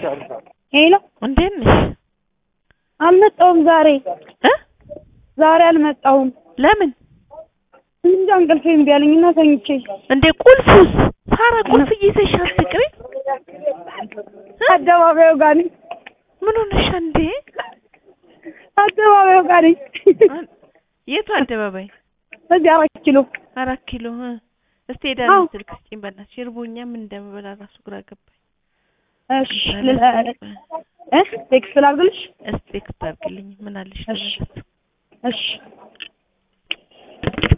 ሄሎ እንዴት ነሽ? አልመጣሁም ዛሬ እ ዛሬ አልመጣሁም። ለምን እንጃ እንቅልፌ እምቢ አለኝና ተኝቼ እንዴ? ቁልፉስ ሳራ ቁልፍ ይዘሽ አትቅሪ። አደባባዩ ጋር ነኝ። ምን ሆነሻ እንዴ? አደባባዩ ጋር ነኝ። የቱ አደባባይ? እዚህ አራት ኪሎ አራት ኪሎ እ እስቲ ሄዳ አዎ። ስልክ ስጪኝ በእናትሽ። እርቦኛ ምን እንደምበላ ራሱ ግራ ገባኝ። እሺ ል- እ ቴክስት ላድርግልሽ? እስቲ ቴክስት አድርግልኝ። ምን አለሽ? እሺ። ለመለስ እሺ